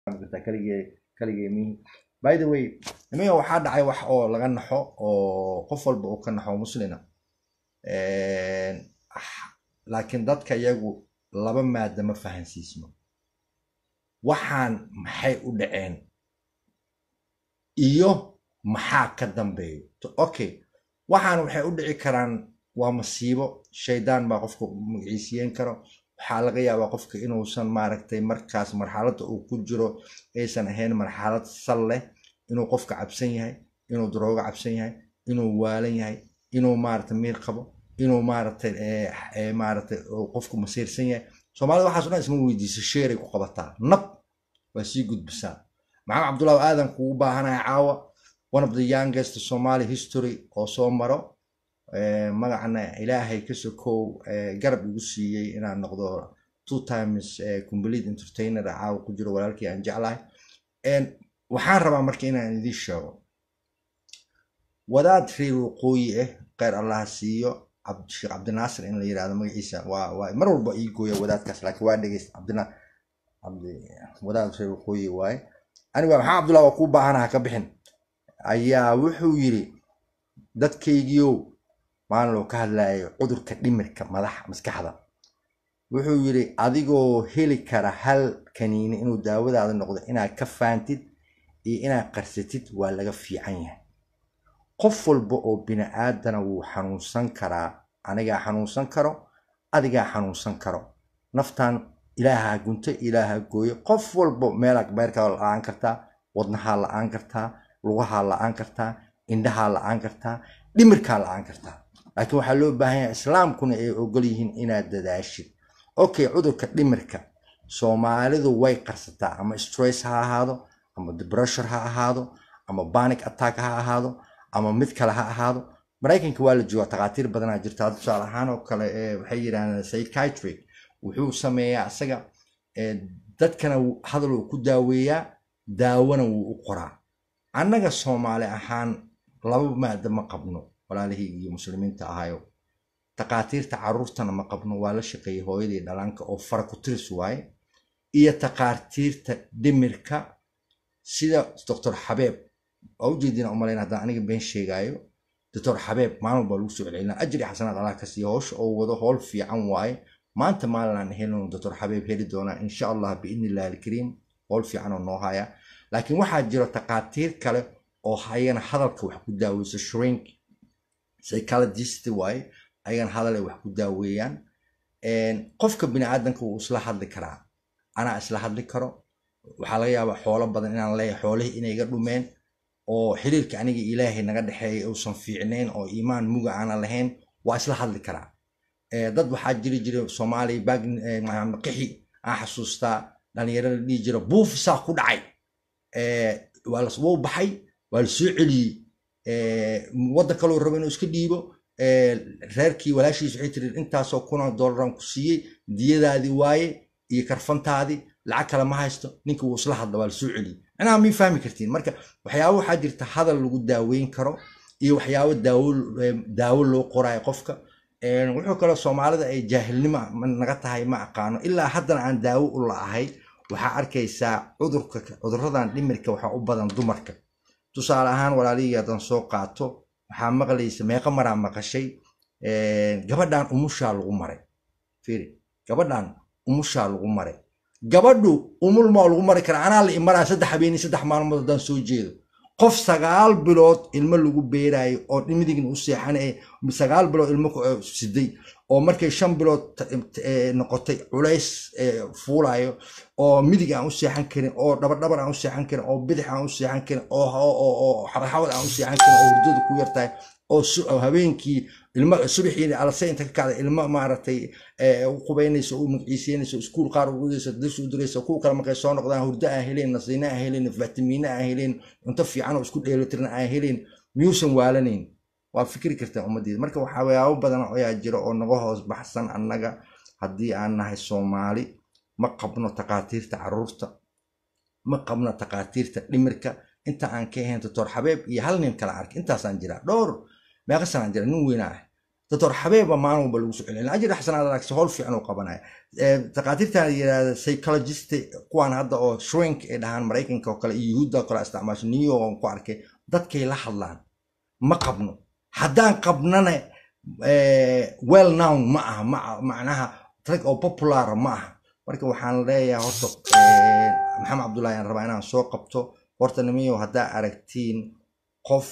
kaligee kaligee mihi by the way nimanka waxaa dhacay wax oo laga naxo oo qof walba uu ka naxo muslina laakiin dadka iyagu laba maada ma fahansiisno waxaan maxay u dhaceen iyo maxaa ka dambeeyo okay waxaan waxay u dhici karaan waa masiibo shaydaan baa qofka magaciisiyen karo waxaa laga yaabaa qofka inuusan maaragtay markaas marxaladda uu ku jiro aysan ahayn marxalad sal leh inuu qofka cabsan yahay inuu daroogo cabsan yahay inuu waalan yahay inuu maaragtay miir qabo inuu maaragtay maaragtay qofku masiirsan yahay soomaalida waxaas o dhan isma weydiisa sheeray ku qabataa nab waa sii gudbisaa maxamed cabdullahi aadan kugu baahanaya caawa one of the youngest somali history oo soo maro magacana ilaahay ka sokow garab igu siiyey inaan noqdo two times complete entertainer caawa ku jiro walaalkii aan jeclahay waxaan rabaa marka inaan idiin sheego wadaad reer waqooyi ah kheyr allaha siiyo sheekh cabdinaasir in la yirahdo magaciisa waa waa mar walba ii gooya wadaadkaas laakiin waa dhegeysta cabdina wadaad reer waqooyi waaye aniga maxaa cabdullah waa kuu baahanaha ka bixin ayaa wuxuu yiri dadkaygiiow maalin loo ka hadlayo cudurka dhimirka madaxa maskaxda wuxuu yiri adigoo heli kara hal kaniini inuu daawadaada noqdo inaad ka faantid iyo inaad qarsatid waa laga fiican yahay qof walba oo bini aadana wuu xanuunsan karaa anigaa xanuunsan karo adigaa xanuunsan karo naftan ilaaha gunto ilaaha gooye qof walba meelaa beerkaa la-aan kartaa wadnahaa la-aan kartaa lugahaa la-aan kartaa indhahaa la-aan kartaa dhimirkaa la-aan kartaa laakiin waxaa loo baahan yahay islaamkuna ay ogol yihiin inaad dadaashid okay cudurka dhimirka soomaalidu way qarsataa ama stress ha ahaado ama debressure ha ahaado ama banic attack ha ahaado ama mid kale ha ahaado maraykanka waa la joogaa takhaatiir badanaa jirta tusaale ahaan oo kale waxay yidhahdeen psychiatric wuxuu sameeyaa isaga dadkana hadal uu ku daaweeyaa daawona wuu u qoraa annaga soomaali ahaan laba maada ma qabno walaalihii iyo muslimiinta ahayo takhaatiirta caruurtana ma qabno waa la shaqeeyay hooyadii dhalaanka oo fara ku tiris waaye iyo takhaatiirta dhimirka sida doctor xabeeb waa ujeedina umalayn haddaan aniga been sheegaayo doctor xabeeb maalin baa lagu soo celcelina ajri xasanaad allah ka siiya howsha oo wado howl fiican waaye maanta maalin aan helin doctor xabeeb heli doonaa insha allah biidni illahi alkariim howl fiican oo noo haya laakiin waxaa jira takhaatiir kale oo ayagana hadalka wax ku daaweyso shrink psychologist waaye ayagana hadal ay wax ku daaweeyaan qofka bini aadanka wuu isla hadli karaa anaa isla hadli karo waxaa laga yaabaa xoolo badan inaan leeyahay xoolihii inay iga dhumeen oo xiriirka aniga ilaahay naga dhexeeya uusan fiicnayn oo iimaan muga aanan lahayn waa isla hadli karaa dad waxaa jiri jira soomaaliya qixi aan xasuustaa dhalinyarada dhihi jira buufisaa ku dhacay wuu baxay waa la soo celiyey waddan kaloo rabo inuu iska dhiibo reerkii walaashiis waxay tiri intaasoo kuna dolaran ku siiyey diyadaadii waaye iyo karfantaadii lacag kale ma haysto ninka wuu isla hadla waa la soo celiyey macnaha mii fahmi kartiin marka waxyaabo waxaa jirta hadal lagu daaweyn karo iyo waxyaabo daawo daawo loo qoraayo qofka wuxuu kaloo soomaalida ay jaahilnimo naga tahay ma aqaano ilaa haddana aan daawo u la'ahay waxaa arkaysaa cudurka cuduradan dhimirka waxaa u badan dumarka tusaale ahaan walaalihii haddaan soo qaato waxaa maqlaysa meeqa maraa maqashay gabadhan umushaa lagu maray fiiri gabadhan umushaa lagu maray gabadhu umul maa lagu mari karaa anaa la imaraa saddex habeenii saddex maalmood haddaan soo jeedo qof sagaal bilood ilmo lagu beeraayo oo midigna u seexanay sagaal bilood ilmo siday oo markay shan bilood noqotay culays fuulayo oo midig aan u seexan karin oo dhabadhabar aan u seexan karin oo bidix aan u seexan karin oo xabadxabad aan u seexan karin oo hurdada ku yartahay oo habeenkii ilmo subaxii alase inta ka kacda ilmo maaragtay u qubaynayso u magciisiinayso iskuul qaar ugudayso dis u dirayso kuwa kale markay soo noqdaan hurdo aan helayn nasiino aan helayn fitamiino aan helayn cunto fiican oo isku dheelitiran aan helayn miyuusan waalanayn waa fikri kartaa ummaddeeda marka waxyaabo badan ayaa jira oo naga hoos baxsan annaga haddii aan nahay soomaali ma qabno takhaatiirta caruurta ma qabno takhaatiirta dhimirka inta aan ka ahayn doctor xabeeb iyo hal nin kala ark intaasaan jiraa dhowr meeqa sanaan jira nin weyna ah doctor xabeeba maalin walba lagu soo celin ajir xasanaad aragsi howl fiican uu qabanaya takhaatiirtan la yidhahda psychologist kuwaan hadda oo shrink ay dhahaan maraykanka oo kale iyo yuhuudda oo kale isticmaasho new york aan ku arkay dadkay la hadlaan ma qabno haddaan qabnana well known ma aha macnaha rag oo popular ma aha marka waxaan leeyahay horta maxamed cabdullahi aan rabaa inaan soo qabto horta nimiyo haddaa aragtiin qof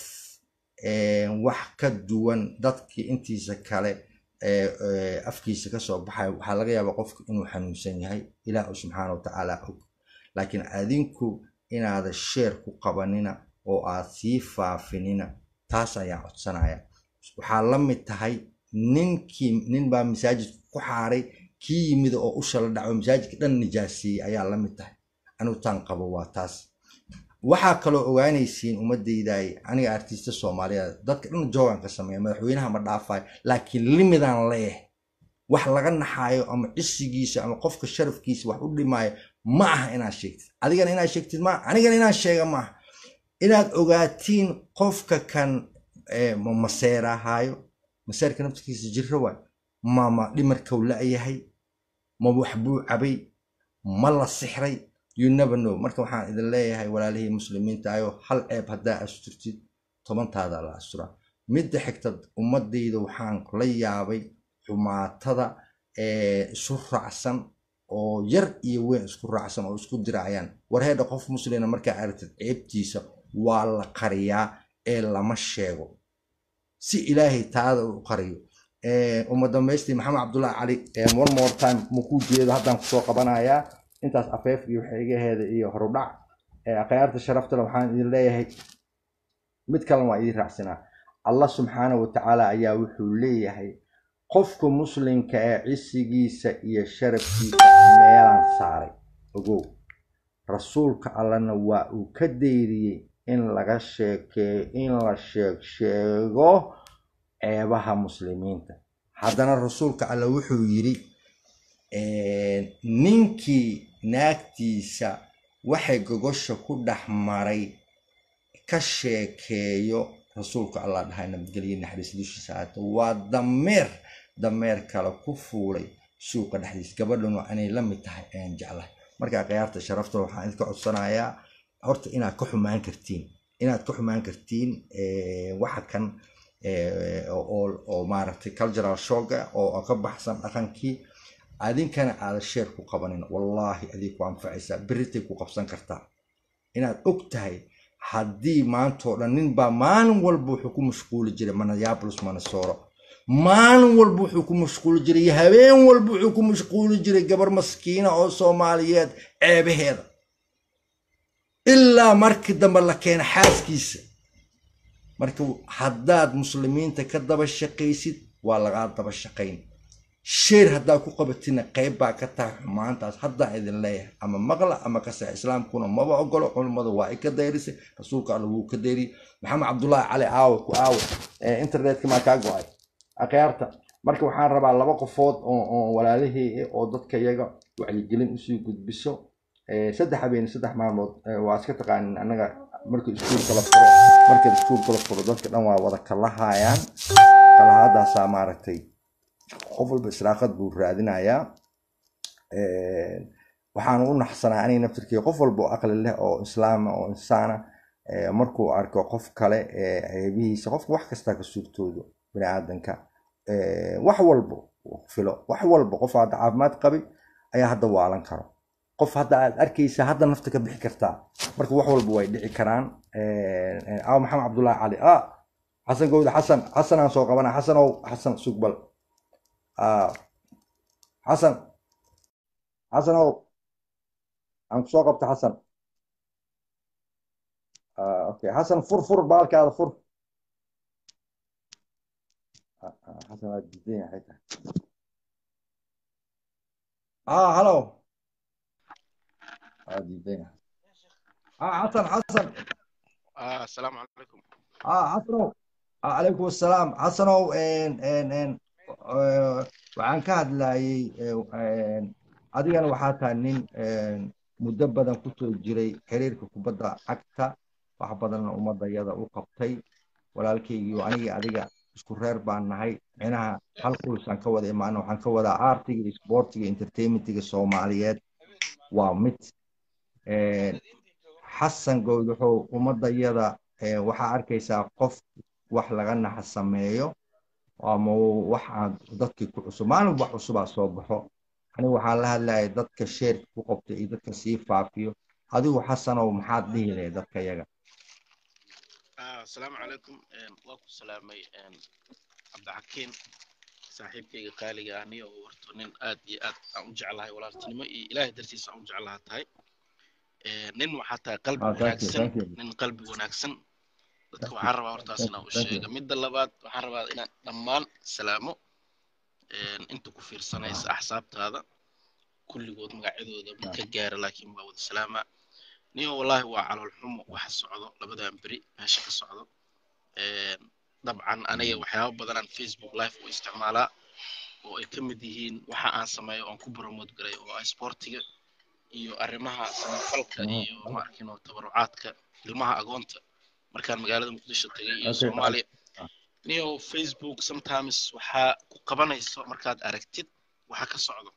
wax ka duwan dadkii intiisa kale afkiisa kasoo baxay waxaa laga yaabaa qofku inuu xanuunsan yahay ilaah subxaana wa tacaala og laakiin adinku inaada sheer ku qabanina oo aad sii faafinina taas ayaa codsanaya waxaa la mid tahay ninkii nin baa masaajidka ku xaaray kii yimid oo usha la dhaco masaajidka dhan nijaasiiyey ayaa la mid tahay anigu taan qabo waa taas waxaa kaloo ogaanaysiin ummadaydaay aniga artista soomaaliyeed dadka dhan joogan ka sameeya madaxweynaha ma dhaafayo laakiin limidaan leeh wax laga naxaayo ama cisigiisa ama qofka sharafkiisa wax u dhimaayo ma aha inaad sheegtid adigana inaad sheegtid maaha anigana inaan sheega maaha inaad ogaatiin qofka kan ma maseerahaayo maseerka naftikiisa jiro waay mama dhimarkau la-yahay ma wax buu cabay ma la sixray you never know marka waxaan idin leeyahay walaalihii muslimiinta ayo hal ceeb haddaa asturtid tobantaada la asturaa midda xigta ummadayda waxaan la yaabay xumaatada isu raacsan oo yar iyo weyn isku raacsan oo isku diracayaan warheedha qof muslina markaa aragtid ceebtiisa waa la qariyaa ee lama sheego si ilaahay taada u qariyo uma dambaystii maxamed cabdullahi cali one more time makuu jeedo haddaan kusoo qabanayaa intaas afeefkii waxaygaheeda iyo horudhac akhyaarta sharaftale waxaan idin leeyahay mid kalena waa idin raacsanaa allah subxaana wa tacaala ayaa wuxuu leeyahay qofka muslimka ee cisigiisa iyo sharafkiisa meelaan saaray ogow rasuulka allana waa uu ka dayriyey in laga sheekeeyo in la sheeg sheego ceebaha muslimiinta haddana rasuulka alla wuxuu yidhi ninkii naagtiisa waxay gogosha ku dhex maray ka sheekeeyo rasuulka allah dhahay nabadgelye naxariis dushiisa aata waa dameer dameer kale ku fuulay suuqa dhexdiisa gabadhanu inay la mid tahay ayaan jeclahay markaa khiyaarta sharafta waxaan idinka codsanayaa horta inaad ka xumaan kartiin inaad ka xumaan kartiin waxa kan oo maaragtay cultural shoga oo ka baxsan dhaqankii adinkana aada sheer ku qabanin wallaahi adig ku anfacaysaa beritay ku qabsan kartaa inaad og tahay haddii maantoo dhan ninbaa maalin walba wuxuu ku mashquuli jiray manayaabulus manasooro maalin walba wuxuu ku mashquuli jiray iyo habeen walba wuxuu ku mashquuli jiray gabar maskiina oo soomaaliyeed ceebaheeda ilaa markii dambe la keena xaaskiisa marka haddaad muslimiinta ka daba shaqaysid waa lagaa daba shaqayn sheer haddaa ku qabatina qayb baa ka tahay xumaantaas haddaan idin leeyahay ama maqla ama kaseex islaamkuna maba ogolo culummadu waa i ka dayrisay rasuulka alla wuu ka dayriyey maxamed cabdullaahi cali aawo ku aawo internetka maa kaa go-ay akhyaarta marka waxaan rabaa laba qofood oo walaalihii oo dadka iyaga wacyigelin usii gudbiso saddex habeen saddex maalmood waa iska taqaanin annaga marka iskuulka la furo marka iskuulka la furo dadka dhan waa wada kalahayaan kalahaadaasaa maaragtay qof walba israaqad buu raadinayaa waxaan u naxsanaa aniga naftirkii qof walba oo aqli leh oo islaama oo insaana markuu arko qof kale ceebihiisa qofka wax kastaa ka suurtoodo bini aadanka wax walba filo wax walba qof hadda caafimaad qabi ayaa hadda waalan karo qof hadda aad arkaysa hadda nafta ka bixi kartaa marka wax walba way dhici karaan aaw maxamed cabdullaahi cali ah xasan gowda xasan xasanaan soo qabana xasanow xasan sugbal xasan xasanow aan kusoo qabta xasan okay xasan fur fur baalkaada fur xasan waa diidan yahay tahay ah hallo waa diidan yahay ah xasan xasan السلام عليكم ah xasanow calaykum assalaam xasanow waxaan ka hadlayay adigana waxaa tahay nin muddo badan kusoo jiray xiriirka kubadda cagta wax badanna ummadayada u qabtay walaalkaygiio anigii adiga isku reer baan nahay micnaha hal kulisaan ka wada imaana waxaan ka wadaa artiga iyo sportiga entertainmentiga soomaaliyeed waa mid xasan good wuxuu ummadayada waxaa arkaysaa qof wax laga naxa sameeyo ama wax aan dadkii ku cusub maalin wax cusubaa soo baxo anigu waxaan la hadlayay dadka sheerka ku qabta iyo dadka sii faafiyo adigu xasanow maxaad dhihi lahayd dadka yaga asalaamu calaykum waa ku salaamay cabdixakiin saaxiibkayga qaaliga ah niyo horto nin aad iyo aad aan u jeclahay walaaltinimo iyo ilaahay dartiisa aan u jeclaha tahay nin waxaa tahay qalbi wanaagsan nin qalbi wanaagsan dadka waxaan rabaa hortaas inaan u sheega midda labaad waxaan rabaa inaan dhammaan salaamo inta ku fiirsanaysa axsaabtaada kulligood magacyadooda ma ka gaara laakiin waa wada salaama niyo wallahi waa calool xumo waxa socdo labadan beri meesha ka socdo dabcan aniga waxyaaba badanaan facebook live u isticmaalaa oo ay ka mid yihiin waxa aan sameeyo oon ku promote garay oo ah sportiga iyo arrimaha samafalka iyo maarkino tabarucaadka ilmaha agoonta markaan magaalada muqdisho tagay iyo soomaaliya niyo facebook sometimes waxaa ku qabanayso markaad aragtid waxa ka socdo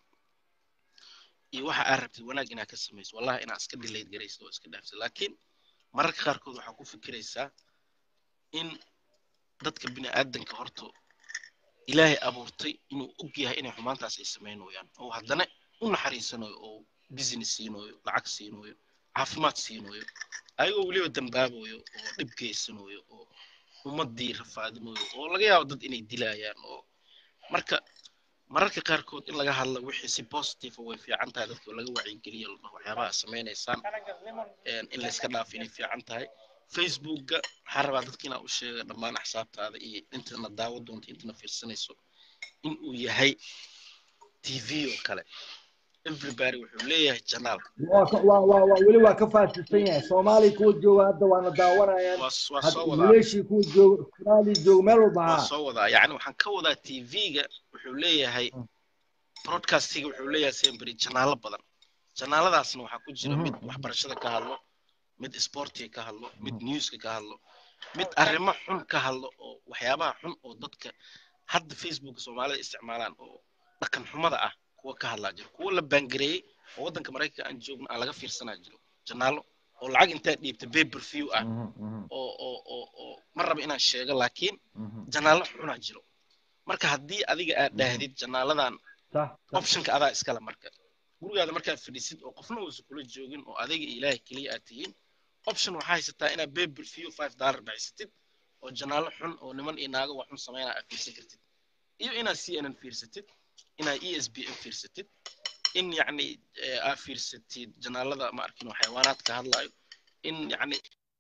iyo waxa aad rabtid wanaag inaad ka samayso wallahi inaad iska dilayd garaysid oo iska dhaafsid laakiin mararka qaarkood waxaa ku fikiraysaa in dadka bini aadanka horto ilaahay abuurtay inuu og yahay inay xumaantaas ay samaynooyaan oo haddana u naxariisanayo oo business siinooyo lacag siinooyo caafimaad siinooyo ayagoo weliba dambaaboyo oo dhib geysanayo oo ummadii rafaadinayo oo laga yaabo dad inay dilayaan oo marka mararka qaarkood in laga hadlo wixii si positive way fiican tahay dadka laga wacyigeliyo waxyaabaha samaynaysaan in layska dhaafo inay fiican tahay facebookga waxaan rabaa dadka inaa u sheega dhammaan axsaabtaada iyo intana daawo doonta intana fiirsanayso in uu yahay tv oo kale everybody wuxuu leeyahay janaal weli waa ka faasisan yahay soomaaliya kuwa jooga hadda waana daawanayaan waa soo wadaa wiilashii kuwa jooga australia jooga meel walba waa haa soo wadaa yacni waxaan ka wadaa tv-ga wuxuu leeyahay broadcastiga wuxuu leeyahay semberi janaalo badan janaaladaasna waxaa ku jira mid waxbarashada ka hadlo mid sportiga ka hadlo mid newska ka hadlo mid arrimo xun ka hadlo oo waxyaabaha xun oo dadka hadda facebook soomaalida isticmaalaan oo dhaqan xumada ah kuwa ka hadlaa jiro kuwa la baangareeyey oo waddanka maraykanka aan joogno aan laga fiirsanaa jiro janaalo oo lacag intaa dhiibta paper view ah oo oo oo oo ma raba inaan sheego laakiin janaalo xunaa jiro marka haddii adiga aad dhaahdid janaaladan optionka adaa iskale marka gurigaada markaad fadhisid oo qofna uusan kula joogin oo adiga iyo ilaahay keliya aad tihiin option waxaa haysataa inaad paper view five dollar baxsatid oo janaalo xun oo niman iyo naago wax xun samaynaa aad fiirsan kartid iyo inaad cnn fiirsatid inaad e s b n fiirsatid in yacni aad fiirsatid janaalada ma arkin oo xayawaanaadka hadlaayo in yacni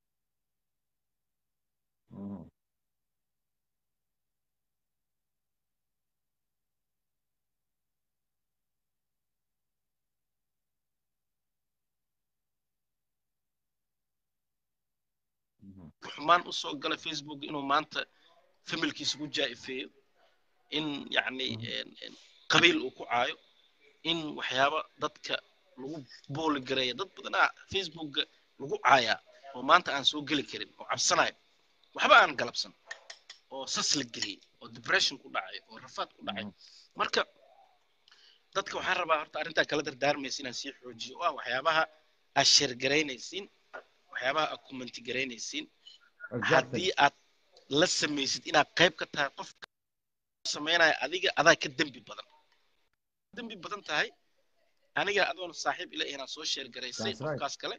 xumaan usoo gala facebook inuu maanta familkiisa ku jaa'ifeeyo in yacni qabiil uu ku caayo in waxyaaba dadka lagu booli gareeya dad badanaa facebookga lagu caayaa oo maanta aan soo geli karin oo cabsanayo waxba aan galabsan oo sas la geliyey oo depression ku dhacay oo rafaad ku dhacay marka dadka waxaan rabaa horta arrintaa kala dardaarmaysa inaan sii xoojiyo oo ah waxyaabaha aad sheergaraynaysiin waxyaabaha aad commenti garaynaysiin haddii aad la samaysid inaad qayb ka tahay qofka samaynaya adiga adaa ka dembi badan dembi badan tahay aniga adoon saaxiib ila inaad soo sheer garaysay qofkaas kale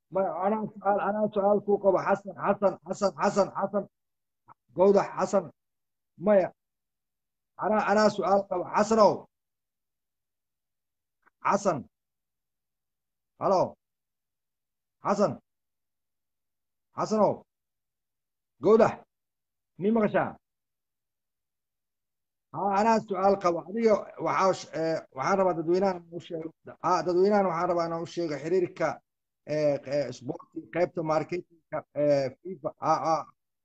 ma anaa su'aal anaa su'aal kuu qabo xasan xasan xasan xasan xasan gowdax xasan maya anaa anaa su'aal qabo xasanow xasan halo xasan xasanow gowdax mii maqashaa ها انا سؤال قبل adiga waxaa ee waxaan rabaa dadweynahan u sheego ha dadweynahan waxaan rabaa inaan u sheego xiriirka ee ee sporti qaybta marketingka ee FIFA ah ah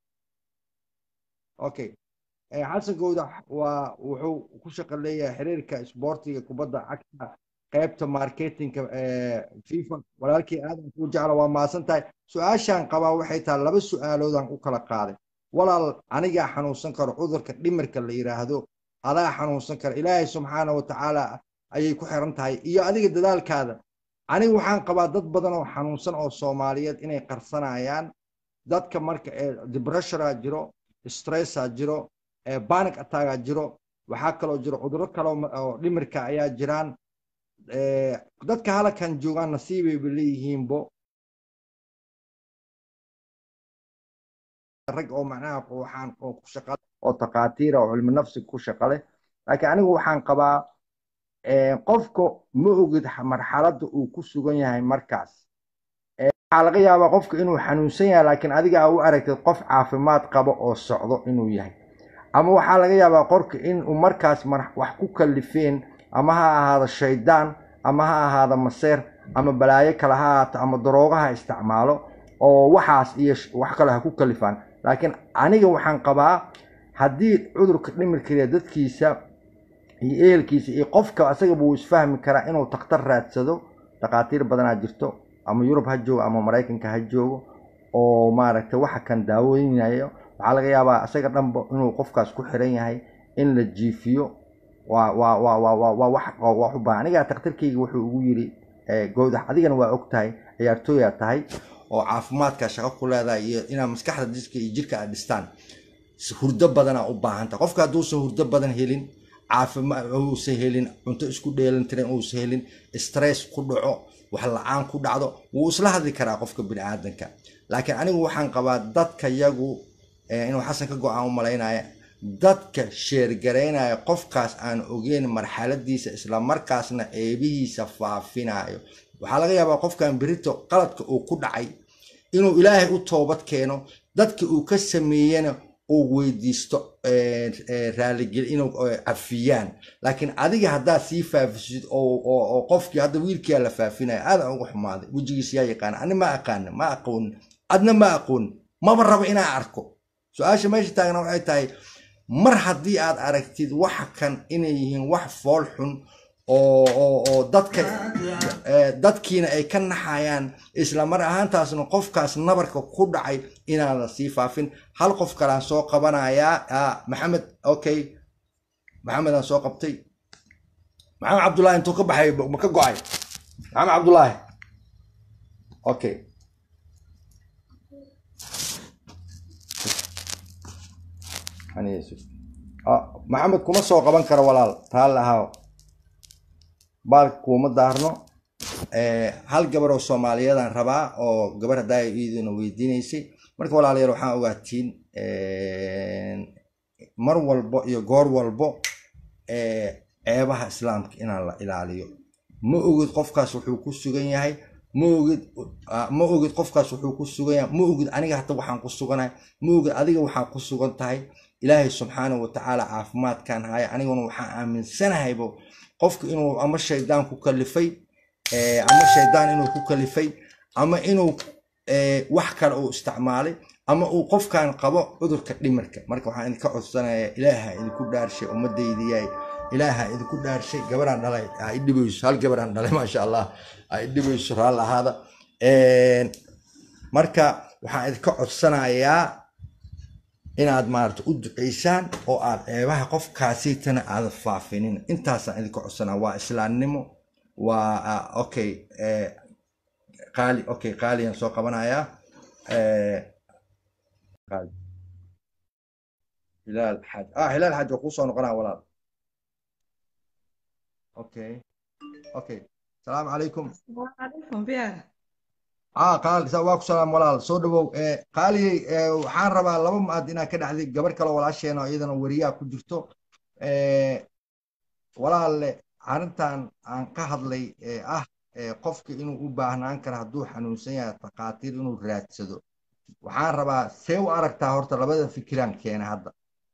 okay ee xasan gowdax waa wuxuu ku shaqo leeyahay xiriirka sportiga kubadda cagta qaybta marketingka ee FIFA walaalkii aadan ku jecla waa maasan tahay su-aashaan qabaa waxay tahay laba su-aaloodaan u kala qaaday walaal anigaa xanuunsan karo cudurka dhimirka la yiraahdo adaa xanuunsan kara ilaahay subxaana wa tacaala ayay ku xiran tahay iyo adiga dadaalkaada aniga waxaan qabaa dad badan oo xanuunsan oo soomaaliyeed inay qarsanayaan dadka marka ee debressura jiro stressa jiro ee panic attacka jiro waxaa kaloo jiro cudurro kale oo dhimirka ayaa jiraan dadka halkan joogaan nasiibayba leeyihiinbo rag oo macnaha waxaan oo ku shaqa oo takhaatiira oo cilmi nafsiga ku shaqa leh laakiin anigu waxaan qabaa qofka ma ogid marxaladda uu ku sugan yahay markaas waxaa laga yaabaa qofka inuu xanuunsan yahay laakiin adiga aa u aragtid qof caafimaad qabo oo socdo inuu yahay ama waxaa laga yaabaa qorka inuu markaas wax ku kalifeen ama ha ahaado shaydaan ama ha ahaado maseer ama balaayo kale ha ahaato ama daroogaha isticmaalo oo waxaas iyo wax kale ha ku kalifaan laakiin aniga waxaan qabaa haddii cudurka dhimirkaliya dadkiisa iyo ehelkiisa iyo qofka asagaba wuu isfahmi karaa inuu takhtar raadsado dhakhaatiir badanaa jirto ama yurub ha joogo ama maraykanka ha joogo oo maaragtay waxa kan daaweynayo waxaa laga yaabaa asaga dhanba inuu qofkaas ku xiran yahay in la jiifiyo waa waa waa waa waa waa wax waa wax u baahan aniga takhtarkayga wuxuu ugu yiri gowdax adigana waa og tahay ciyaartooyaa tahay oo caafimaadka shaqo ku leedahay iyo inaad maskaxda diska iyo jirka aad dhistaan hurdo badanaa u baahan tahay qofka hadduusan hurdo badan helin caafimaad uusan helin cunto isku dheelantiran uusan helin stress ku dhaco wax la-aan ku dhacdo wuu isla hadli karaa qofka biniaadanka laakiin anigu waxaan qabaa dadka yagu inuu xasan ka go-aan u malaynaya dadka sheergaraynaya qofkaas aan ogeyn marxaladiisa islamarkaasna ceebihiisa faafinayo waxaa laga yaabaa qofkan berito qaladka uu ku dhacay inuu ilaahay u toobad keeno dadka uu ka sameeyena uu weydiisto raaligel inuu cafiyaan laakiin adiga haddaad sii faafisid oo qofkii hadda wiilkiyaa la faafinaya aadan uga xumaaday wejigiis yaa yaqaana ani ma aqaana ma aqoonin adna ma aqoonin maba rabo inaa arko su-aasha meesha taagna waxay tahay mar haddii aad aragtid waxa kan inay yihiin wax fool xun oo oo oo dadka dadkiina ay ka naxayaan isla mar ahaantaasna qofkaas nabarka ku dhacay inaadan sii faafin hal qof kalaan soo qabanayaa maxamed okay maxamed aan soo qabtay maxamed cabdullaahi intuu ka baxay ma ka go-ay maxamed cabdullaahi okay maxamed kuma soo qaban karo walaal taal ahaa baalka kuuma daarno hal gabar oo soomaaliyeedaan rabaa oo gabar haddaa iiduna weydiinaysay marka walaalayaal waxaan ogaatiin mar walbo iyo goor walbo ceebaha islaamka inaan la ilaaliyo ma ogid qofkaas wuxuu ku sugan yahay ma ogid ma ogid qofkaas wuxuu ku sugan yahay ma ogid aniga hata waxaan ku suganahay ma ogid adiga waxaan ku sugan tahay ilaahay subxaana wa tacaala caafimaadkan haya aniguna waxaan aaminsanahaybo qofku inuu ama shaydaan ku kalifay ama shaydaan inuu ku kalifay ama inuu wax kale uu isticmaalay ama uu qofkan qabo cudurka dhimirka marka waxaan idinka codsanayaa ilaaha idinku dhaarshay ummadaydiyaay ilaaha idinku dhaarshay gabaraan dhalay ha idhibayso hal gabaraan dhalay maasha allah ha idhibayso raal ahaada marka waxaan idinka codsanayaa inaad maarata u duceysaan oo aad ceebaha qofkaasitana aada faafinin intaasaan idinka codsanaa waa islaamnimo waa okay qaali okay qaaliyaan soo qabanayaa hilaal xaaj ah hilaal xaaj waa kuu soo noqonaa walaal okay okay السلام عليكم السلام عليكم بيا ah qaali saa waa ku salaam walaal soo dhawow qaaliyey waxaan rabaa laba maad inaad ka dhacday gabar kale walaasheena oo iyadana weriyaa ku jirto walaalle arrintan aan ka hadlay ee ah qofka inuu u baahnaan karo hadduu xanuunsan yahay takhaatiir inuu raadsado waxaan rabaa see u aragtaa horta labada fikiraan keena hadda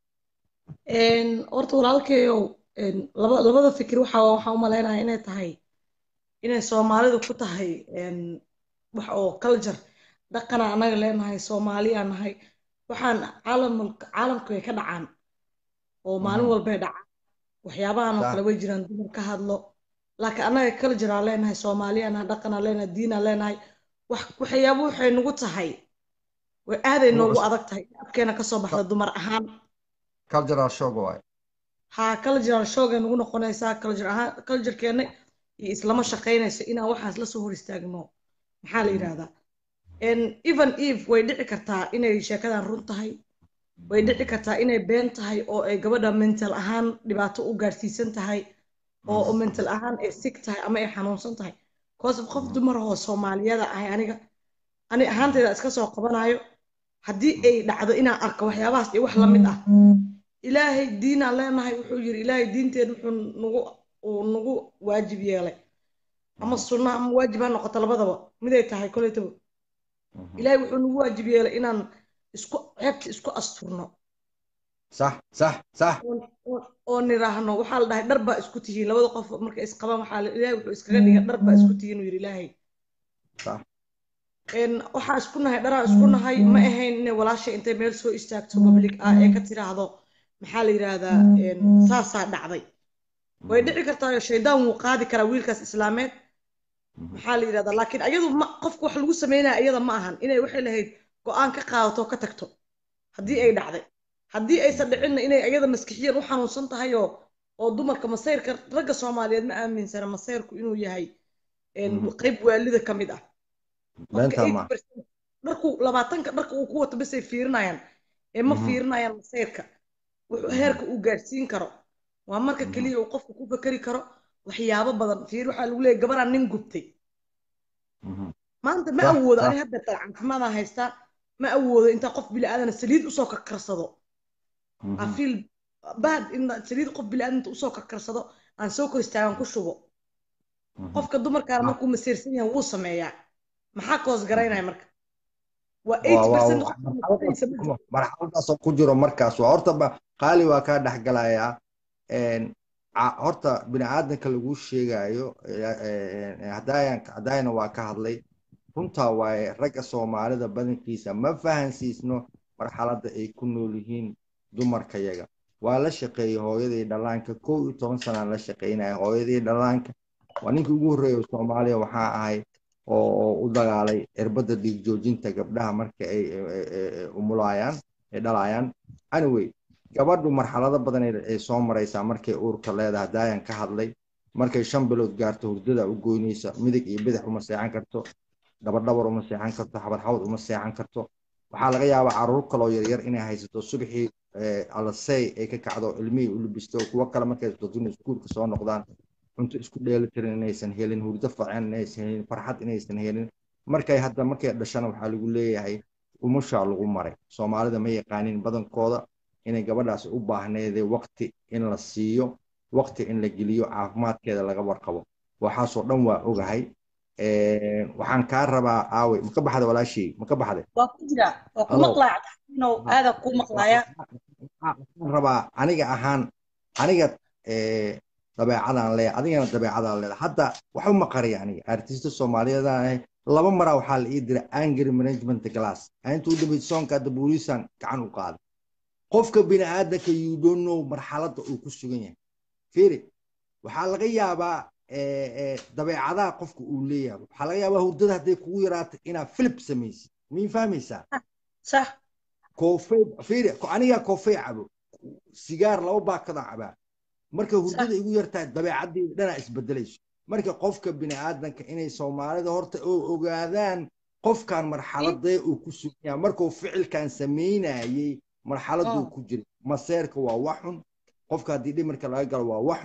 horta walaalkeeyow labada fikir waxa waxaan u malaynayaa inay tahay inay soomaalidu ku tahay wax oo culture dhaqana annaga leenahay soomaaliyaa nahay waxaan caalamka caalamka way ka dhacaan oo maalin walbay dhacaan waxyaabahan oo kale way jiraan dumar ka hadlo laakiin annaga cultureaa leenahay soomaaliyaa nahay dhaqanaa leenahay diinaa leenahay wax waxyaabo waxay nagu tahay way aaday noogu adag tahay afkeena kasoo baxda dumar ahaan cultural shock waay ha cultural shockay nagu noqonaysaa culture ahaan culturekeena iyo islama shaqaynayso inaan waxaas la soo hor istaagno maxaa la yidhahdaa even eve way dhici kartaa inay sheekadan run tahay way dhici kartaa inay been tahay oo ay gabadha mental ahaan dhibaato u gaadhsiisan tahay oo mental ahaan ay sig tahay ama ay xanuunsan tahay cause qof dumar oo soomaaliyada ahay aniga ani ahaantayda iska soo qabanayo haddii ay dhacdo inaan arko waxyaabahaas iyo wax la mid ah ilaahay diinaan leenahay wuxuu yiri ilaahay diinteed wuxuu nagu uu nagu waajib yeelay ama sunna ama waajib ha noqoto labadaba miday tahay koletaba ilaahay wuxuu nagu waajib yeelay inaan isku ceebta isku asturno sax sax sax oo niraahno waxaa la dhahay dhar baa isku tihiin labada qof marka isqabaan waxaa ilaahay wuxuu iskaga dhigay dhar baa isku tihiin uu yidhi ilaahay sax waxaa isku nahay dharaa isku nahay ma ahayn inay walaashay intay meel soo istaagto public ah ee ka tiraahdo maxaa la yidhaahdaa saasaa dhacday way dhici kartaa shaydaan wuu qaadi karaa wiilkaas islaameed maxaa la yidhahdaa laakiin ayadu ma qofku wax lagu sameynaya iyada ma ahan inay waxay lahayd go-aan ka qaadato ka tagto haddii ay dhacday haddii aysan dhicinna inay iyada maskixiyan u xanuunsan tahay oo oo dumarka masayrka ragga soomaaliyeed ma aaminsana masayrku inuu yahay qayb waalida ka mid ah dharku labaatanka dharka uu ku wato basay fiirinayaan ee ma fiirinayaan masayrka wuxuu heerka uu gaadhsiin karo waa marka keliya uu qofku ku fakeri karo waxyaabo badan fiir waxaa lagu leeyahy gabaraan nin gubtay maanta ma awoodo ani hadda caafimaadaan haystaa ma awoodo intaa qof bili-aadana saliid usoo karkarsado afiil bad in saliid qof bili-aadanta usoo karkarsado aan soo kor istaagan ku shubo qofka dumarkaana markuu masiirsan yahay wuu sameeyaa maxaa koos garaynaya marka waa eight percent marxaladaasoo ku jiro markaas waa horta qaali waa kaa dhexgalayaa horta bini aadanka lagu sheegayo hadayna waa ka hadlay runtaa waaye ragga soomaalida badankiisa ma fahansiisno marxaladda ay ku nool yihiin dumarkayaga waa la shaqeeyey hooyadii dhallaanka kow iyo toban sanaan la shaqeynaya hooyadii dhallaanka waa ninkii ugu horreeya soomaaliya waxaa ahay oo u dagaalay cirbadda dhiig joojinta gabdhaha marka ay umulayaan ay dhalayaan anyway gabadhu marxalado badan ay soo maraysaa markay uurka leedahay daayan ka hadlay markay shan bilood gaarto hurdada u goynaysa midig iyo bidix uma seexan karto dabadhabar uma seexan karto xabadxabad uma seexan karto waxaa laga yaabaa caruur kaloo yaryar inay haysato subaxii alasey ay ka kacdo ilmihii u libisto kuwo kale markay daduna iskuulka soo noqdaan cunto isku dheelitiran inaysan helin hurdo fiican inaysan helin farxad inaysan helin markay hadda markay dhashana waxaa lagu leeyahay umushaa lagu maray soomaalida ma yaqaanin badankooda inay gabadhaas u baahneedee waqti in la siiyo waqti in la geliyo caafimaadkeeda laga warqabo waxaasoo dhan waa ogahay waxaan kaa rabaa aawe maka baxda walaashey maka baxday waa ku jira waa ku maqlaya aada ku maqlaya waxaan rabaa aniga ahaan aniga dabeecadaan leeya adigana dabeecadaan leeda hadda waxu maqariya aniga artista soomaaliyeedaan ahay laba maraa waxaa la ii diray angry management glass inta u dambeyd soonka hadda booliisaan gacan u qaaday qofka bini aadanka you don't know marxaladda uu ku sugan yahay firi waxaa laga yaabaa dabeecadaha qofka uu leeyahay waxaa laga yaabaa hurdada hadday kugu yaraato inaad filip samaysid mii fahmaysaa sax koofey firi anigaa koofey cabo sigaar laba baakadaan cabaa marka hurdada igu yartahay dabeecaddii dhanaa isbedelayso marka qofka bini aadanka inay soomaalida horta oo ogaadaan qofkan marxaladee uu ku sugan yahay markuu ficilkan samaynayey marxaladuu ku jira maseerka waa waxun qofka haddii dhimirka laga galo waa waxun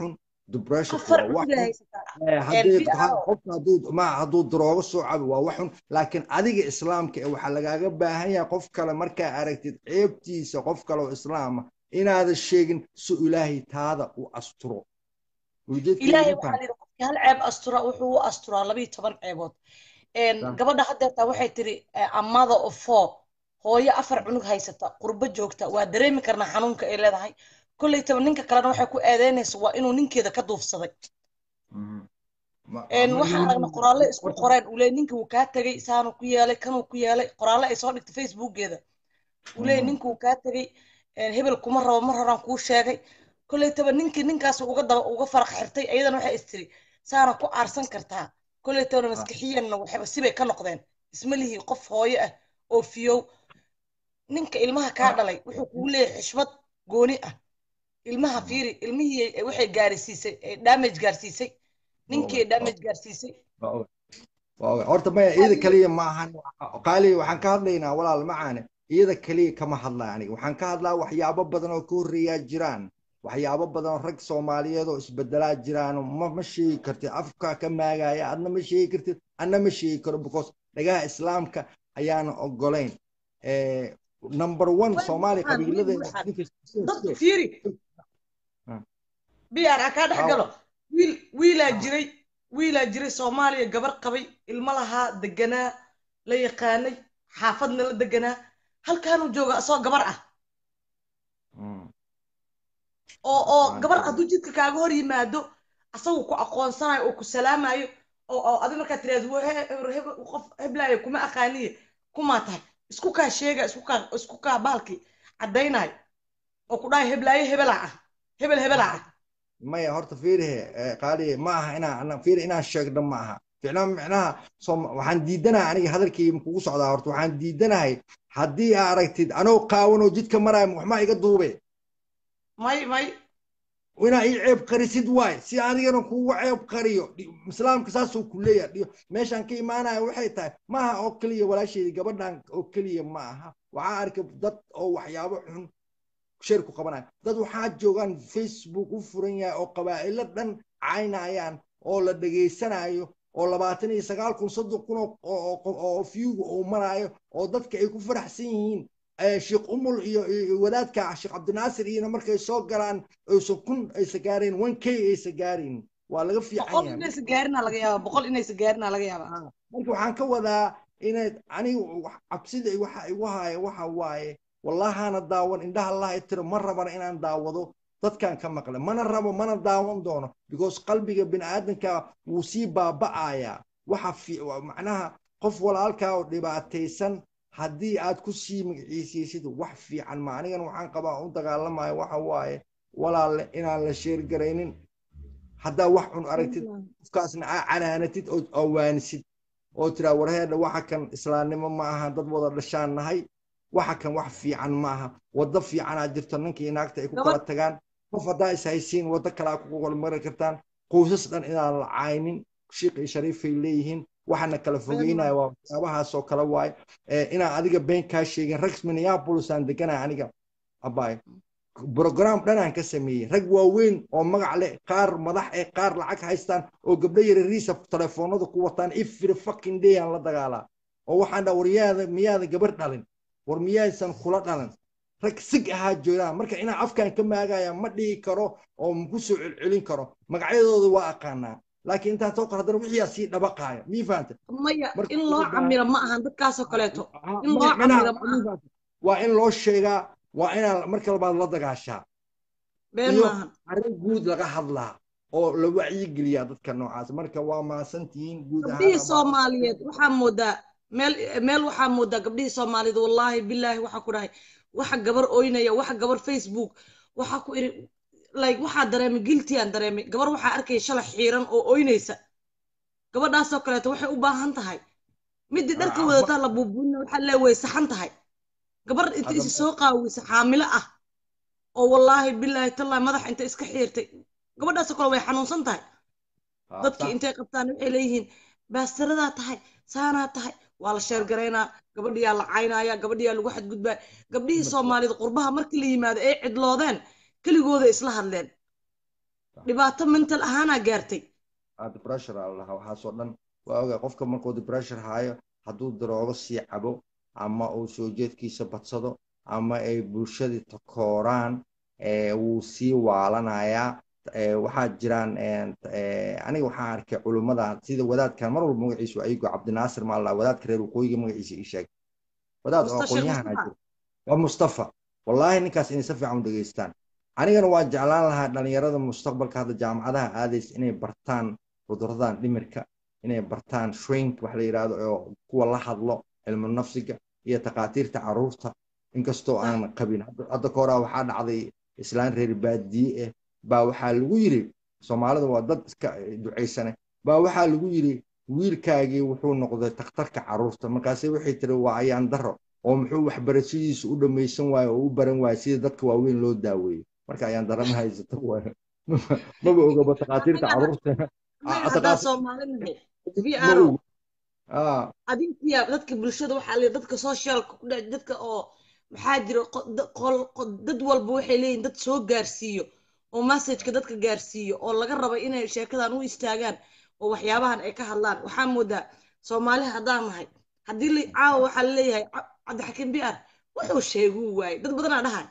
depression afar waa wax cunugay xun haysataa Eh, haddii PR ha- qofka hadduu ma hadduu daroogo soo cabo waa wax xun laakiin adiga islaamka ee waxaa lagaaga baahan yahay qof kale markaa aragtid ceebtiisa qof kale oo islaama inaadan sheegin si ilaahay taada u asturo ujeedkeeda ilaahay ma waxaa fahan layidhi qofkii hal ceeb astura wuxuu u asturaa labiyo toban ceebood Een, Sax. gabadha haddeertaa waxay tiri amada of four hooyo afar cunug haysata qurbo joogta waa dareemi karnaa xanuunka ay leedahay kollaytaba ninka kalena waxay ku eedeynaysa waa inuu ninkeeda ka duufsaday Mhm. Ma- Een, ma- waxaan aragnay qoraalle isku qoreen uu leeyahay ninka wuu kaa tegey saanuu ku yeelay kanuu ku yeelay qoraalle ay soo dhigtay facebookeeda uu leeyahay Mhm. ninka wuu kaa tegey een, hebel kuma rabo mar horaan kuu sheegay kollaytaba ninkii ninkaas uga daba uga faraq xirtay ayadana waxay istiri saana ku aarsan kartaa kollaytabana maskixiyanna waxayba sibay ka noqdeen isma lihii qof hooyo ah oo fiyow ninka ilmaha kaa dhalay wuxuu kugu leeyahay xishmad gooni ah ilmaha fiiri ilmihii ay- waxay gaarsiisay ay damage gaarsiisay ninkii ay damage gaarsiisay Waa ogahay. Waa ogahay. horta maya iyada kaliya ma ahan qaali waxaan ka hadlaynaa walaal macaane iyada kaliya kama hadlaa aniga waxaan ka hadlaa waxyaabo badan oo ka horreeyaa jiraan waxyaabo badan oo rag soomaaliyeed oo isbedelaa jiraan ma ma sheegi kartid afka ka maagaya adna ma sheegi kartid adna ma sheegi karo because dhagaha islaamka ayaana ogolayn Eh, number one Way soomaaliya buuxaan, way qabiiladeeda buuxaan. ninka dadku fiiri Ah. br ha kaa dhex Ah. galo wiil wiilaa Ah. jiray wiilaa jiray soomaaliya gabar qabay ilmo lahaa deganaa la yaqaanay xaafadna la deganaa halkaanuu jooga asoo gabar ah Mm. oo oo Waan gabar ogahay. hadduu jidka kaaga hor yimaado asagu ku aqoonsanayo oo ku salaamayo oo oo adi markaa tiraahdo "Waa he- he- he- qof heblaayo kuma aqaaniye kumaa tahay isku kaa sheega isku kaa isku kaa baalkii caddaynayo oo ku dhahay heblaayo hebelaa ah hebel hebelaa ah maya horta fiirihe eh, qaaliye ma aha inaan ana- fiiri inaan sheegno ma aha ficnaa micnaha soom- waxaan diidanahay aniga hadalkii kugu socdaa horta waxaan diidanahay haddii aa aragtid anoo qaawanoo jidka maraayo waxmaa iga duube may may inaa ii ceeb qarisid waay si adigana kugu ceeb qariyo Dhi- islaamka saasuu ku leeyahay Dhi- meeshaan ka imaanaya waxay tahay ma aha oo keliya walaasheedii gabadhan oo keliya ma aha waxaa arkay dad oo waxyaabo xun shir ku qabanaya dad waxaa joogaan facebook u furan yahay oo qabaa'ilo dhan caynayaan oo la dhegaysanayo oo labaatan iyo sagaal kun soddon kun oo- oo oo- oo viewga uu maraayo oo dadka ay ku faraxsan yihiin Eh, sheekh umul iyo iyo wadaadka sheekh cabdinaasir iyona markay soo galaan aysan kun aysa gaarayn one k aysa gaarayn waa laga fiican boqol yahay inaysa gaarinaa laga yaaba boqol inaysa gaarinaa laga yaaba Ah, marka waxaan ka wadaa inaad anigu wax- cabsida waxa igu haya waxa waaye wallahaana daawan indhaha allaha tiro ma rabana inaan daawado dadkan ka maqle mana rabo mana daawan doono because qalbiga bini'aadanka wuu sii baaba'ayaa waxa fi wa- macnaha qof walaalkaa oo dhibaataysan haddii aad ku sii magaciisaysid wax fiican ma anigana waxaan qabaa u dagaalamayo waxa waaye walaalle inaan la sheergaraynin haddaa wax cun aragtid qofkaasna aa canaanatid oo oo waanisid oo tiraa warheedha waxa kan islaamnimo ma aha dad wada dhashaan nahay waxa kan wax fiican ma aha waddo fiicanaa jirto ninkii naagta ay ku kala Gabadh- tagaan qof haddaa is haysiin waddo kalaa ku kala mari kartaan qoysas dhan inaan la caynin shiiq iyo shariifay leeyihiin waxana kala fogeynaya waa waxyaabahaas oo kale waaye Eh, inaan adiga been kaa sheegin rag minneapolis aan deganaa aniga abaay brogram dhanaan ka sameeyey rag waaweyn oo magac leh qaar madax eh qaar lacag haystaan oo gabdho yarariisa telefoonada ku wataan every fucking day aan la dagaalaa oo waxaan dhaa war yaada miyaada gabar dhalin war miyaysan kula dhalan rag sig ahaa joogaan marka inaan afkan ka maagaya ma dhihi karo oo maku soo celcelin karo magacyadooda waa aqaanaa laakiin intaan soo qor haddana wixiyaa sii dhabaqaaya mii fahanta maya Marka in loo ugu baahan- camiro ma ahan dadkaasoo kaleeto in loo Micnaha- camiro ma aha waa in loo sheegaa waa inaan marka labaad la dagaashaa been iyo maahan arrin guud laga hadlaa oo la wacyigeliyaa dadka noocaas marka waa mahadsantihiin guud gabdhihii ahaan soomaaliyeed waxaa moodaa meel meel waxaa moodaa gabdhihii soomaaliyeed wallaahi bilaahi waxaa ku dhahay waxa gabar oynaya waxa gabar facebook waxaa ku iri like waxaa dareemay guilty aan dareemay gabar waxaa arkaya shalay xiiran oo oynaysa gabadhaasoo kaleeto waxay u baahan tahay midii dharka Ah, wadataa la buubuuna waxaa lee way saxan tahay gabar inta Hadda- isi soo qaawisa xaamilo ah oo wallaahi bilaahi tallaahi madaxa inta iska xiirtay gabadhaasoo kale way xanuunsan tahay Ah, dadkii sax. intay qabtaan waxay leeyihiin baastaradaa tahay saanaa tahay waa la sheergaraynaa gabadhiyaa la caynaya gabadhiyaa lagu xadgudbaa gabdhihii soomaalida qurbaha markii la yimaado ay cidloodeen keligooda isla hadleen dhibaato mental ahaanaa gaartay Ah, depression aa lahaa waxaasoo dhan waa ogaa qofka markuu depression haayo hadduu daroogo sii cabo ama uu soo jeedkiisa badsado ama ay bulshadii takooraan eh, wuu sii waalanayaa Eh, waxaa jiraan eh, eh, aniga waxaan arkay culummada sida wadaadkan mar walba magaciisu ayago cabdinaasir maa laa wadaadka reer waqooyiga magaciisa ii sheeg wadaad oo Mustafa Sheekh aqoon-yahan Mustafa. jiro waa mustafa wallaahi ninkaas inay si fiican u dhegeystaan anigana waa jeclaan lahaa dhalinyarada mustaqbalka hadda jaamacadaha aadaysa inay bartaan cuduradan dhimirka inay bartaan shrink wax la yidhaahdo oo kuwa la hadlo cilmu nafsiga iyo takhaatiirta caruurta inkastoo aan qabin Hadda- hadda ka horaa waxaa dhacday islaan reer baadiye ah baa waxaa lagu yiri soomaalida waa dad iska ducaysane baa waxaa lagu yiri wiilkaagii wuxuu noqday takhtarka caruurta markaase waxay tiri waa ayaan daro oo muxuu waxbarashadiisa u dhammaysan waayo oo u baran waayo sida dadka waaweyn loo daaweeyo marka ayaan dara ma haysato waayo maba ogaba takhaatiirta caruurta Annaga haddaan Soomaali nahay ma VRO ogo ah adinkiya dadka bulshada waxaa leeyahay dadka socialka ku dhex dadka oo maxaa jira qo- da- qol- qo- dad walba waxay leeyihin dad soo gaarsiiyo oo messageka dadka gaarsiiyo oo laga raba inay sheekadan u istaagaan oo waxyaabahan ay ka hadlaan waxaa moodaa soomaali haddaan nahay haddii la caawa waxaa laleeyahay "Ca- cabdixakiim biar wuxuu sheeguu waaye dad badanaa dhahay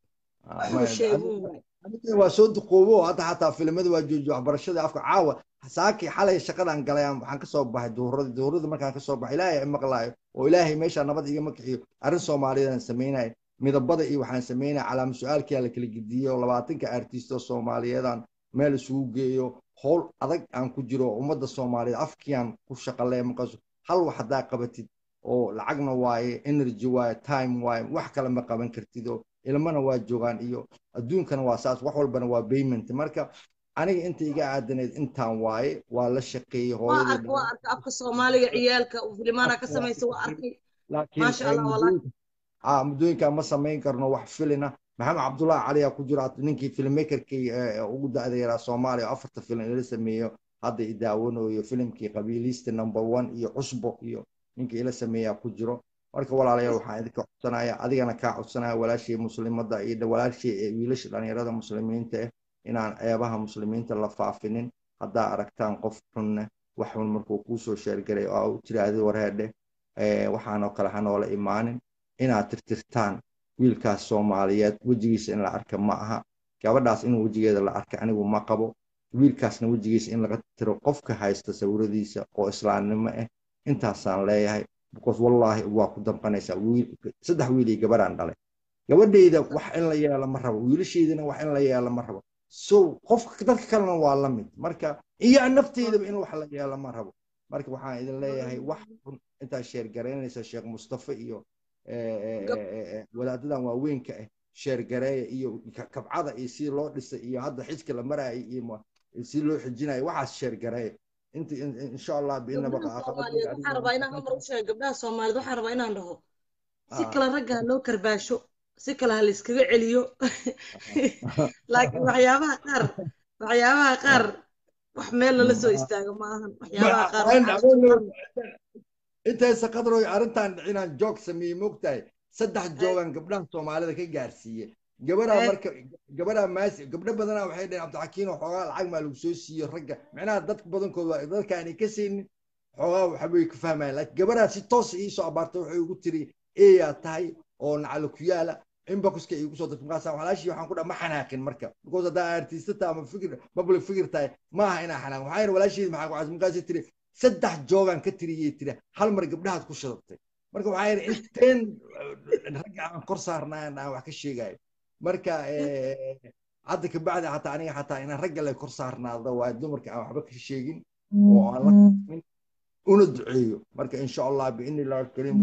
ah, wuxuu ma- sheeguu waaye aniga waa soo duqoobo hadda xataa filimada waa joojiyo waxbarashada afka caawa saakii xalay shaqadan galay aan- waxaan kasoo baxay duhuradii duhuradii markaan kasoo baxay ilaahay i maqlaayo oo ilaahay meesha nabad igama kixiyo arrin soomaaliyeed aan sameynaya midabada iyo waxaan sameynaya calaama su-aalkii la kala gediyo oo labaatanka artisto soomaaliyeedaan meel isugu geeyo howl adag aan ku jiro oo ummadda soomaaliyeed afkiaan ku shaqaleeya markaas hal wax haddaa qabatid oo lacagna waaye energy waaye time waaye wax kale ma qaban kartid oo ilmana waa joogaan iyo adduunkana waa saas wax walbana waa payment marka aniga inta iga aadanayd intaan waaye waa la shaqeeyey waa hooyadii arka waa arka afka soomaaliga ciyaalka uu filimaana ka samaysa waa arkay laakiin maasha eh, allah walaal muddooyinka ah, muddooyinka ma samayn karno wax filina maxamed cabdullahi cali aa ku jira ninkii filmmakerkii eh, ugu da'da yaraa soomaaliya oo afarta filim ila sameeyo hadda i daawanayo filimkii qabiiliista number one iyo cusbo iyo ninkii ila sameeyaa ku jiro marka walaalayaal waxaan idinka codsanaya adigana kaa codsanaya walaashii muslimada iyo dha- walaashii ee wiilasha dhalinyarada muslimiinta ah inaan ceebaha muslimiinta la faafinin haddaa aragtaan qof xunne wax xun markuu kuusoo sheergaray oo u tiraahdi warheedhe eh, waxaanoo kale ha noola imaanin inaad tirtirtaan wiilkaas soomaaliyeed wejigiisa in la arka ma aha gabadhaas in wejigeeda la arka anigu ma qabo wiilkaasna wejigiisa in laga tiro qofka haysta sawiradiisa oo islaamnimo ah intaasaan leeyahay because wallaahi waa ku damqanaysaa wiil saddex wiil iyo gabadhaan dhalay gabadhayda wax in la yeelo ma rabo wiilashaydana wax in la yeelo ma rabo so qofka dadka kalena waa la mid marka iyo nafteydaba in wax la yeelo ma rabo marka waxaan idin leeyahay wax xun intaa sheergaraynaysa sheekh mustafa iyo eh, eh, Gab- eh, eh, wadaadadan waaweynka ah sheergareeya iyo ka- kabcada iyo si loo dhisay iyo hadda xijka la maraayo iyo ma- si loo xijinayo waxaas sheergareeya inta in- in- insha allah biinaba gabdhaha soomaaliyeed waxaan rabaa inaan mar u sheego gabdhaha soomaaliyeed waxaan rabaa inaan dhaho si Ah. kale ragga ha loo karbaasho si kale ha la iskaga celiyo laakiin waxyaabaha qaar waxyaabaha qaar wax meel lala soo istaago ma ahan waxyaabaha qaar waxaa intaysa qadroy arrintan inaan joog sameeyey mogtahay saddex joogan gabdhaha soomaalida ka gaarsiiye gabaraa Eh. marka gabaraa maasi gabdho badanaa waxay dhaheen cabdixakiin xoogaa lacag maa lagu soo siiyo ragga macnaha dadka badankood waa dadka aanay ka saynin xoogaa waxbay ka fahmayaan laakiin gabaraa si toosa iisoo abaartay waxay ugu tiri eeyaa tahay oo nacalo ku yaala inboxka igu soo dirtay markaas walaashii waxaan ku dhaha ma xanaaqin marka because haddaa artista tahay ama fikir public figure tahay ma aha inaa xanaaqin waxaa yidhi walaasheedi maxaa ku cas markaasay tiri saddex joogaan ka tiriyey tiri hal mar gabdhahaad ku shadabtay marka waxaa yidhi inteen ragga aan kor saarnaan aan wax ka sheegayo marka eh, hadda kabacdi xataa aniga xataa inaan ragga le kor saarnaado waa dumarka aan waxba ka sheegin oo aan la kulmin una duceeyo marka insha allah biidni illahi alkariim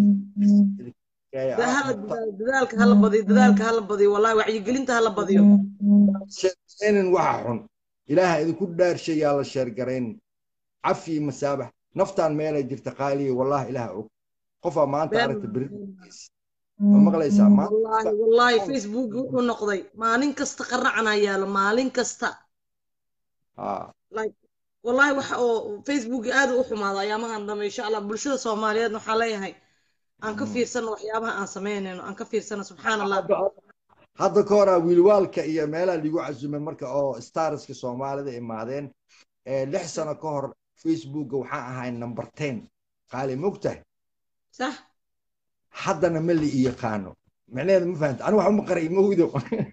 Da- hala dadaal- dadaalka hala badiyo dadaalka hala badiyo wallahi wacyigelinta hala badiyo sheergaraynin waxa xun ilaaha idinku dhaarshayaa la sheergaraynin cafi masaabax naftaan meelay jirta qaaliya wallahi ilaah og qofaa maanta Been- aragta beri ma maqlaysaa maanta wallahi wallahi facebook wuxuu noqday maalin kasta qaracanaa yaalo maalin kasta Ah, like wallahi waxa oo facebook aad u xumaado ayaamahan dambe insha allah bulshada soomaaliyeed waxaa leeyahay aan ka fiirsano waxyaabaha aan samaynayno aan ka fiirsano subxaan allah hadda ka horaa wiilwaalka iyo meelaha ligu casumay marka oo starska soomaalida imaadeen ee lix sano ka hor facebooka waxaan ahay number ten qaali mogtahay sax haddana ma li i yaqaano micnaheeda ma fahamta anigu wax uma qaray ma hudo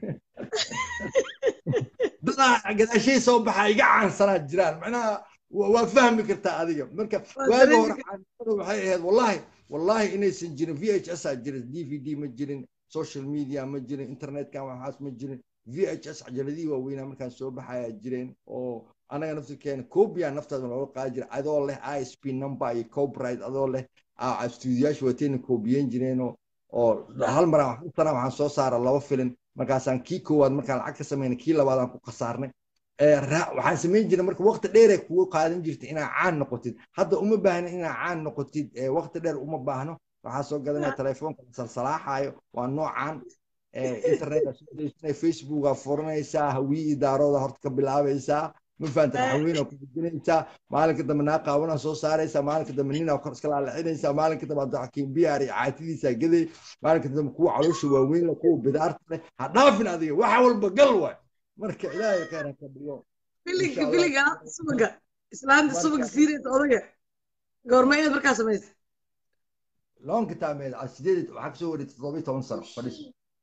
dadaa gadaashay soo baxa iga caansanaa jiraan macnaha wa- waa fahmi kartaa adiga marka Waa waaga dareemi hore caansanadu waxay ahayd wallahi wallahi inaysan jirin v h s aa jirin d v d ma jirin social media ma jirin internetkan waxaas ma jirin v h s cajaladihii waaweynaa markaan soo baxayaa jireen oo anaga naftirkeena copia naftaada looga qaadi jira adoo leh isp number iyo copyright adoo leh aa stuudiyaasha watayna koobiyeyn jireenoo oo hal mar aan wax- sana waxaan soo saara laba filin markaasaan kii koowaad markaan lacag ka samayna kii labaad aan ku khasaarnay ee ra- waxaan samayn jiray marka waqti dheer ay kugu qaadan jirtay inaa caan noqotid hadda uma baahna inaa caan noqotid ee waqti dheer uma baahno waxaa soo gadanaya telefoonka la salsalaaxaayo waa noocan ee internet facebooka furanaysaa hawii idaarooda horta ka bilaabaysaa ma fahanta haweenaa ku gudinaysaa maalinka dambe naa qaawanaa soo saaraysaa maalinka dambe ninaa kor iska laalacinaysaa maalinka dambe abdixakiim biyaar iyo caatidiisaa gaday maalinka dambe kuwa caloosha waaweyn leh kuwa bidaarta leh ha dhaafin adiga waxa walba gal waay marka ilaahay khayr ha ka dhigo filinka Insha Allah. filinka subaga islaanta Marka- subaga siiraysa odaga goorma inaad markaa samaysa long time eh, sideed waxaa kasoo wareegtay toddoba iyo toban sano fadhis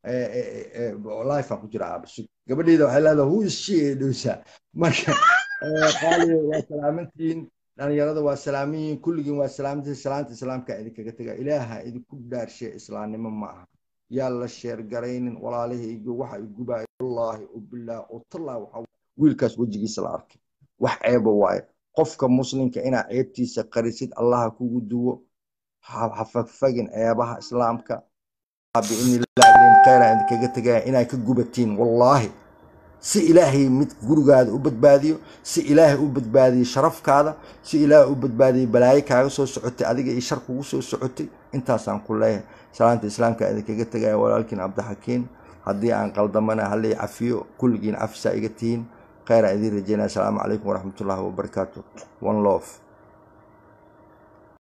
life aan ku jira aabasug gabadheeda waxay leedahay who is she ay dhowsaa marka eh, qaaliga waa salaamantihiin dhalinyarada waa salaaminyihiin kulligiin waa salaamantihiin salaanta islaamka idinkaga tega ilaaha idinku dhaarshe islaamnimo ma aha yaa la sheer garaynin walaalahayga waxa igubaayo wallaahi ubilaah utallaahi waxa wiilkaas wejigiisa la arkay wax ceeba waaye qofka muslimka inaa ceebtiisa qarisid allaha kugu duwo ha ha fagfagin ceebaha islaamka biidni illaahi khayra idinkaga tegaya inay ka gubatiin wallaahi si ilaahay mid gurigaada u badbaadiyo si ilaahay u badbaadiyo sharafkaada si ilaahay u badbaadiyo balaayo kaaga soo socotay adiga iyo shar kugu soo socotay intaasaan ku leeyahay salaanta islaamka idinkaga tegaya walaalkiin cabdixakiin haddii aan qaldamana halii cafiyo kulligiin cafisaa iga tihiin khayra idiin rajeynaya asalaamu calaykum waraxmatullaahi wabarakaatu one love